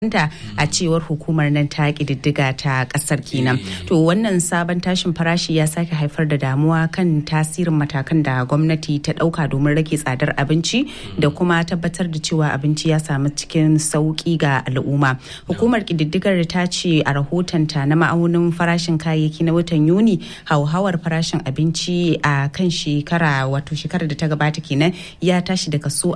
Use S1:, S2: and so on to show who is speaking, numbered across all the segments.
S1: da a cewar hukumar nan ta kididdiga ta kasar kenan to wannan sabon tashin farashi ya sake haifar da damuwa kan tasirin matakan da gwamnati ta dauka domin rage tsadar abinci da kuma tabbatar da cewa abinci ya samu cikin sauki ga al'umma hukumar kididdigar ta ce a rahotonta na ma'aunin farashin kayayyaki na watan yuni hauhawar farashin abinci a kan shekara wato shekarar da ta gabata kenan ya tashi da kaso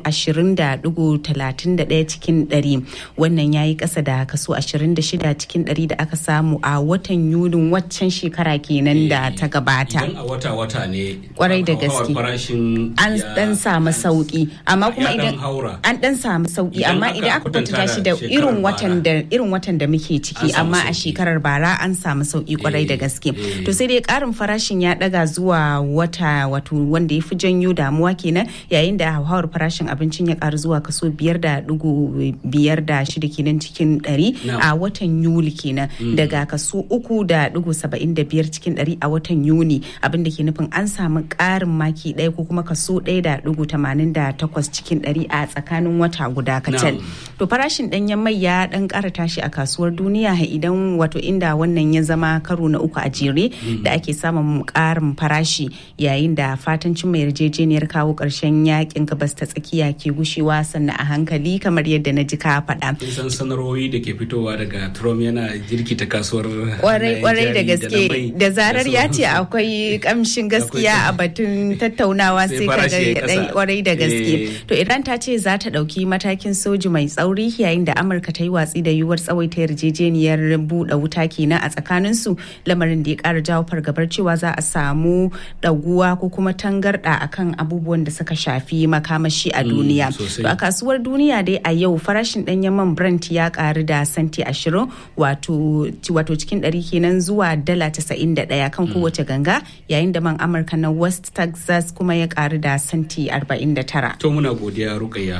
S1: 20.31 cikin 100 wannan ya yi kasa da kaso 26 cikin 100 da aka samu a watan yunin waccan shekara kenan da ta gabata.
S2: Idan a wata-wata ne
S1: kwarai da gaske an dan samu sauki amma kuma idan an dan samu sauki amma idan aka kwatanta shi da irin watan da irin watan da muke ciki amma a shekarar bara an samu sauki kwarai da gaske to sai dai karin farashin ya daga zuwa wata wato wanda ya fi janyo damuwa kenan yayin da hauhawar farashin abincin ya karu zuwa kaso biyar da dugu biyar da shida kenan cikin ɗari a watan yuli kenan daga kaso uku da dugu saba'in da biyar cikin ɗari a watan yuni abinda ke nufin an samu ƙarin maki ɗaya ko kuma kaso ɗaya da dugu tamanin da takwas cikin ɗari a tsakanin wata guda kacal to farashin ɗanyen mai ya ɗan ƙara tashi a kasuwar duniya idan wato inda wannan ya zama karo na uku a jere da ake samun ƙarin farashi yayin da fatan cimma yarjejeniyar kawo ƙarshen yakin gabas ta tsakiya ke gushewa sannan a hankali kamar yadda na ji ka faɗa.
S2: san sanarwoyi da ke fitowa daga Trump yana jirkita kasuwar
S1: kwarai kwarai da gaske da zarar ya ce akwai kamshin gaskiya a batun tattaunawa sai ka ga kwarai da gaske to Iran ta ce za ta ɗauki matakin soji mai tsauri yayin da Amurka ta yi watsi da yiwuwar tsawaita yarjejeniyar buɗe wuta kenan a tsakaninsu lamarin da ya ƙara jawo fargabar cewa za a samu ɗaguwa ko kuma tangarɗa akan abubuwan da suka shafi makamashi a duniya to a kasuwar duniya dai a yau farashin ɗanyen man Brent ya karu da santi 20 wato cikin ɗari kenan zuwa dala 91 kan kowace ganga yayin da man Amurka na West Texas kuma ya karu da santi 49.
S2: To muna godiya Rukayya.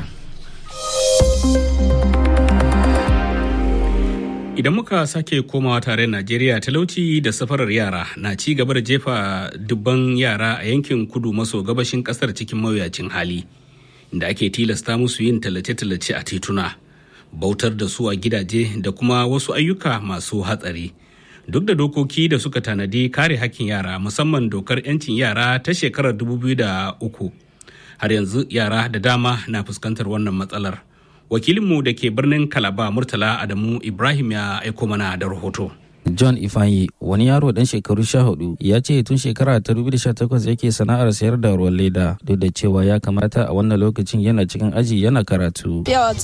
S2: Idan muka sake komawa tare Najeriya talauci da safarar yara na ci gaba da jefa dubban yara a yankin kudu maso gabashin kasar cikin mawuyacin hali da ake tilasta musu yin tallace-tallace a tituna. bautar da su a gidaje da kuma wasu ayyuka masu hatsari duk da dokoki da suka tanadi kare hakkin yara musamman dokar 'yancin yara ta shekarar 2003 har yanzu yara da dama na fuskantar wannan matsalar wakilinmu da ke birnin kalaba murtala adamu ibrahim ya aiko mana da rahoto
S3: John Ifanyi wani yaro dan shekaru sha hudu ya ce tun shekara ta 2018 yake sana'ar sayar da ruwan leda duk da cewa ya kamata a wannan lokacin yana cikin aji yana karatu.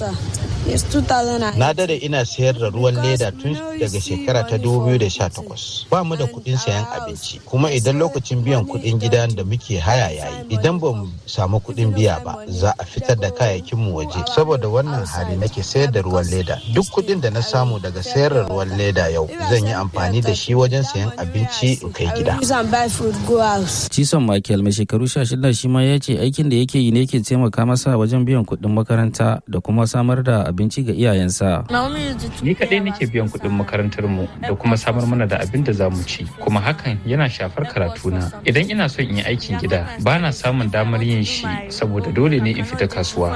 S4: Na dade ina sayar da ruwan leda tun daga shekara ta 2018. Ba mu da kuɗin sayan abinci kuma idan lokacin biyan kuɗin gidan da muke haya yayi idan ba mu samu kuɗin biya ba za a fitar da kayayyakin mu waje saboda wannan hali nake sayar da ruwan leda duk kuɗin da na samu daga sayar da ruwan leda yau zan yi amfani da shi wajen sayan abinci in kai gida.
S3: Cison Michael mai shekaru 16 shi ma ya ce aikin da yake yi ne ke taimaka masa wajen biyan kuɗin makaranta da kuma samar da abinci ga iyayensa.
S5: Ni kaɗai nake biyan kuɗin makarantar mu da kuma samar mana da abin da za mu ci kuma hakan yana shafar karatuna. Idan ina son in yi aikin gida ba na samun damar yin shi saboda dole ne in fita kasuwa.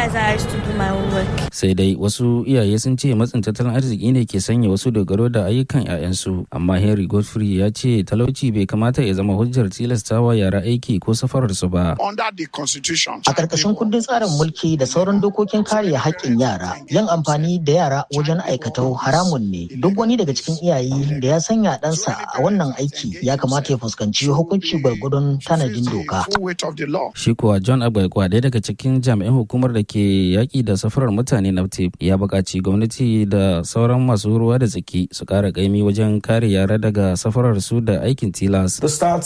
S3: Sai dai wasu iyaye sun ce matsin tattalin arziki ne ke sanya wasu dogaro da ayyukan 'ya'yansu amma henry godfrey ya ce talauci bai kamata ya zama hujjar tilastawa yara aiki ko safararsu ba
S6: a karkashin kundin tsarin mulki da sauran dokokin kare haƙƙin yara yin amfani da yara wajen aikatau haramun ne duk wani daga cikin iyaye da ya sanya ɗansa a wannan aiki ya kamata ya fuskanci hukunci gwargwadon tanadin doka
S3: shi kuwa john agbaikwa ɗaya daga cikin jami'an hukumar da ke yaƙi da safarar mutane naftip ya buƙaci gwamnati da sauran masu ruwa da tsaki su ƙara ƙaimi wajen kare yara daga safarar su da aikin tilas.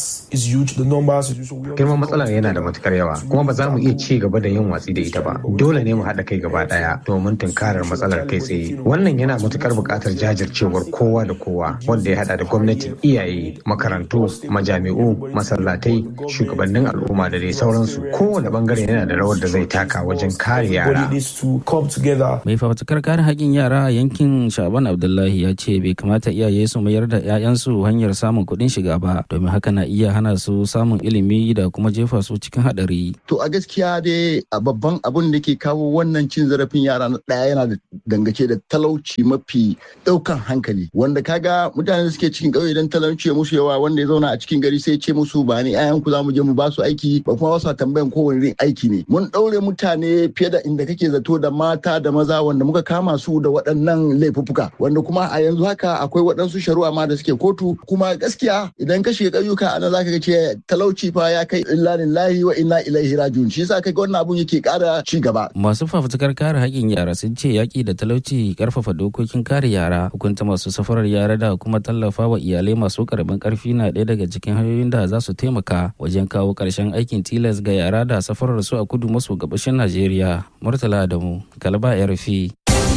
S7: Girman matsalar yana da matukar yawa kuma ba za mu iya ci gaba da yin watsi da ita ba. Dole ne mu haɗa kai gaba ɗaya domin tunkarar matsalar kai tsaye. Wannan yana matukar buƙatar jajircewar kowa da kowa wanda ya haɗa da gwamnati, iyaye, makarantu, majami'u, masallatai, shugabannin al'umma da dai sauransu. Kowane bangare yana da rawar da zai taka wajen kare yara.
S3: Mai fafutukar kare haƙƙin yara a yankin Shaban Abdullahi ya ce bai kamata iyaye su mayar da 'ya'yansu hanyar samun kuɗin shiga ba domin haka na iya hana su samun ilimi da kuma jefa su cikin haɗari.
S8: To a gaskiya dai a babban abun da ke kawo wannan cin zarafin yara na ɗaya yana da dangace da talauci mafi ɗaukan hankali wanda kaga mutane da suke cikin ƙauye idan talauci ya musu yawa wanda ya zauna a cikin gari sai ce musu ba ni 'ya'yanku za mu je mu ba su aiki ba kuma wasu tambayan kowane irin aiki ne. Mun ɗaure mutane fiye da inda kake zato da mata da maza wanda muka kama su da waɗannan laifuffuka wanda kuma a yanzu haka akwai waɗansu shari'a ma da suke kotu kuma gaskiya idan ka shiga ƙauyuka ana zaka ga ce talauci fa ya kai illa lillahi wa inna ilaihi rajiun shi yasa kaga wannan abun yake ƙara ci gaba
S3: masu fafutukar kare haƙƙin yara sun ce yaƙi da talauci ƙarfafa dokokin kare yara hukunta masu safarar yara da kuma tallafa wa iyalai masu ƙaramin ƙarfi na ɗaya daga cikin hanyoyin da za su taimaka wajen kawo ƙarshen aikin tilas ga yara da safarar su a kudu maso gabashin najeriya murtala adamu kalba rfi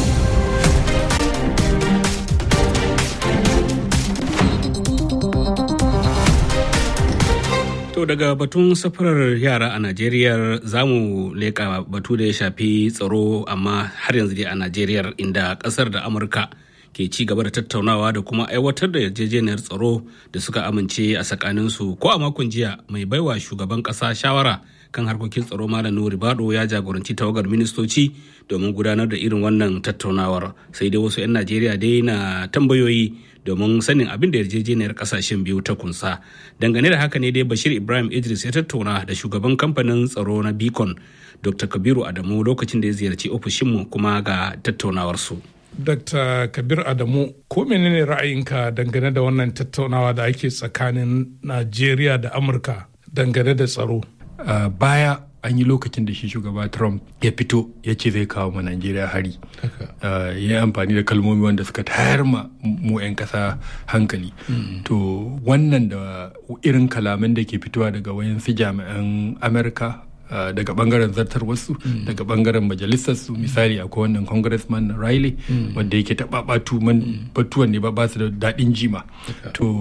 S2: To daga batun safarar yara a Najeriya za mu leƙa batu da ya shafi tsaro amma har yanzu dai a Najeriya inda ƙasar da Amurka ke ci gaba da tattaunawa da kuma aiwatar da yarjejeniyar tsaro da suka amince a tsakaninsu ko a makon jiya mai baiwa shugaban ƙasa shawara kan harkokin tsaro malam nuri bado ya jagoranci tawagar ministoci domin gudanar da irin wannan tattaunawar sai dai wasu 'yan najeriya dai na tambayoyi domin sanin abin da yarjejeniyar kasashen biyu ta kunsa dangane da haka ne dai bashir ibrahim idris ya tattauna da shugaban kamfanin tsaro na beacon dr kabiru adamu lokacin da ya ziyarci ofishinmu kuma ga tattaunawarsu
S9: dr kabir adamu ko menene ra'ayinka dangane da wannan tattaunawa da ake tsakanin najeriya da amurka dangane da tsaro
S10: Uh, baya an yi lokacin da shi shugaba trump ya fito ya ce zai kawo ma najeriya hari uh, ya yi amfani da kalmomi wanda suka tayar ma mu 'yan kasa hankali mm. to wannan da irin kalaman da ke fitowa daga wayansu jami'an amurka Uh, daga bangaren zartar wasu mm. daga bangaren majalisar su misali akwai wannan congressman riley mm. wanda yake ta babatu man mm. batuwan ne ba ba su da daɗin jima okay. to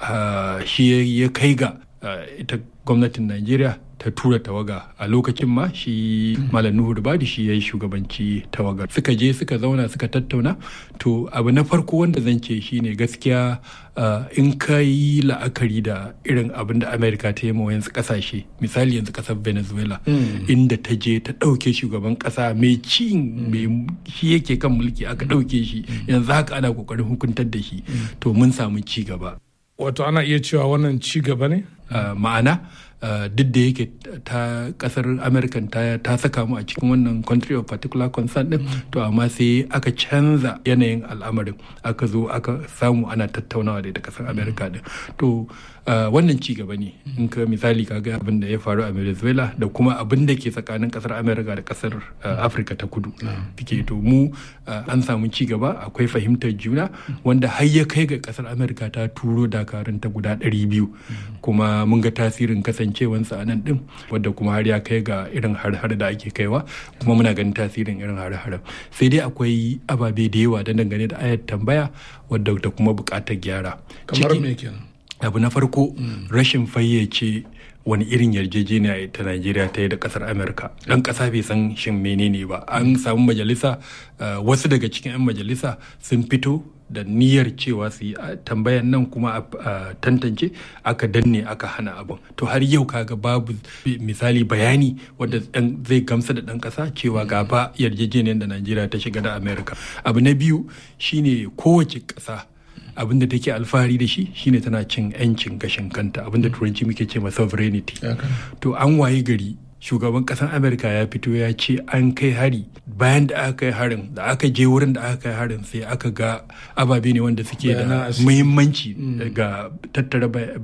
S10: uh, shi ya kai ga uh, ita gwamnatin najeriya ta tura tawaga a lokacin ma shi malam nuhu rubadi shi ya yi shugabanci tawagar suka je suka zauna suka tattauna to abu na farko wanda zan ce shine gaskiya in ka yi la'akari da irin abin da amerika ta yi ma wayansu kasashe misali yanzu kasar venezuela inda ta je ta ɗauke shugaban ƙasa mai ci mai shi yake kan mulki aka ɗauke shi yanzu haka ana ƙoƙarin hukuntar da shi to mun samu ci gaba
S9: wato ana iya cewa wannan ci gaba ne
S10: ma'ana Uh, duk da yake ta kasar american ta, ta saka mu a cikin wannan country of particular concern din mm. to amma sai aka canza yanayin al'amarin aka zo aka samu ana tattaunawa da kasar america din to uh, wannan ci gaba ne mm. in ka misali ka ga abin da ya faru a venezuela da kuma abin da ke tsakanin kasar america da kasar uh, afirka ta kudu mm. to mu an samu ci gaba akwai fahimtar juna wanda har ya kai ga kasar america ta turo dakarun ta guda 200 kuma mun ga tasirin kasance kasancewansa a nan din wadda kuma har ya kai ga irin har-har da ake kaiwa kuma muna ganin tasirin irin har-haren sai dai akwai ababe da yawa da dangane da ayat tambaya wadda da kuma bukatar gyara
S9: kamar me kenan
S10: abu na farko rashin fayyace wani irin yarjejeniya ta Najeriya ta yi da kasar Amurka. Ɗan ƙasa bai san shin menene ba. An samu majalisa wasu daga cikin 'yan majalisa sun fito da niyyar cewa su yi tambayan nan kuma a tantance aka danne aka hana abin to har yau kaga babu misali bayani wadda zai gamsa da ɗan ƙasa cewa ga ba yarjejeniyar da najeriya ta shiga da amerika abu na biyu shine kowace ƙasa abin da take alfahari da shi shine tana cin 'yancin gashin kanta abin da turanci muke ce ma sovereignty to an waye gari shugaban kasan amerika ya fito ya ce an kai hari bayan da aka kai harin da aka je wurin da aka kai harin sai aka ga ababe ne wanda suke da muhimmanci ga tattara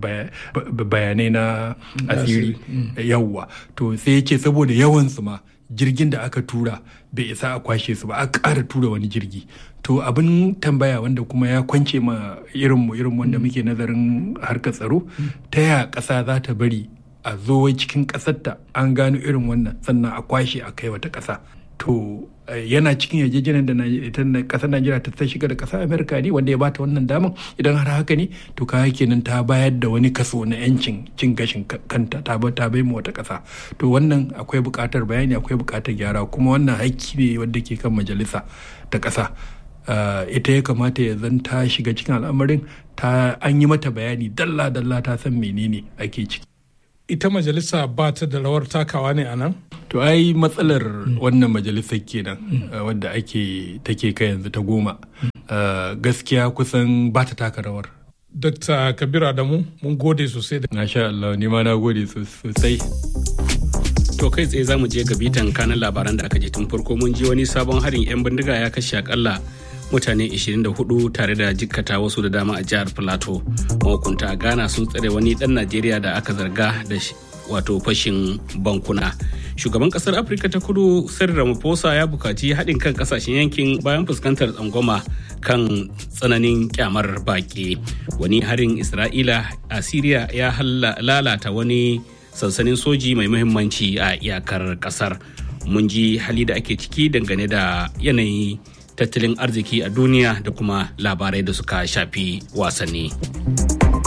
S10: bayanai na asiri yawwa to sai ya ce saboda yawansu ma jirgin da aka tura bai isa a kwashe su ba a ƙara tura wani jirgi to abin tambaya wanda kuma ya kwance ma irinmu irin wanda muke nazarin harkar tsaro ta yaya ƙasa za ta bari a zo cikin ƙasarta an gano irin wannan sannan a kwashe a kai wata ƙasa to yana cikin yarjejeniyar da ƙasar najeriya ta ta shiga da ƙasar amerika ne wanda ya bata wannan daman idan har haka ne to kaya kenan ta bayar da wani kaso na yancin cin gashin kanta ta ta bai mu wata ƙasa to wannan akwai buƙatar bayani akwai buƙatar gyara kuma wannan haƙƙi ne wanda ke kan majalisa ta ƙasa ita ya kamata ya zan ta shiga cikin al'amarin ta an yi mata bayani dalla dalla ta san menene ake ciki
S9: ita majalisa ba ta da rawar takawa ne a nan
S10: to ai matsalar wannan majalisar kenan wadda ake take kai yanzu ta goma gaskiya kusan ba ta taka rawar
S9: Dr. Kabir Adamu mun gode sosai da
S10: Na sha Allah ni ma na gode sosai.
S2: To kai tsaye za mu je ga bitan kanan labaran da aka je tun farko mun ji wani sabon harin 'yan bindiga ya kashe akalla mutane 24 tare da jikkata wasu da dama a jihar Plateau. Mahukunta a Ghana sun tsare wani dan Najeriya da aka zarga da wato fashin bankuna. Shugaban kasar Afirka ta kudu Cyril Ramaphosa ya bukaci haɗin kan kasashen yankin bayan fuskantar tsangwama kan tsananin kyamar baƙi. Wani harin Isra'ila a Siriya ya lalata wani sansanin soji mai muhimmanci a iyakar kasar. Mun ji hali da ake ciki dangane da yanayi tattalin arziki a duniya da kuma labarai da suka shafi wasanni.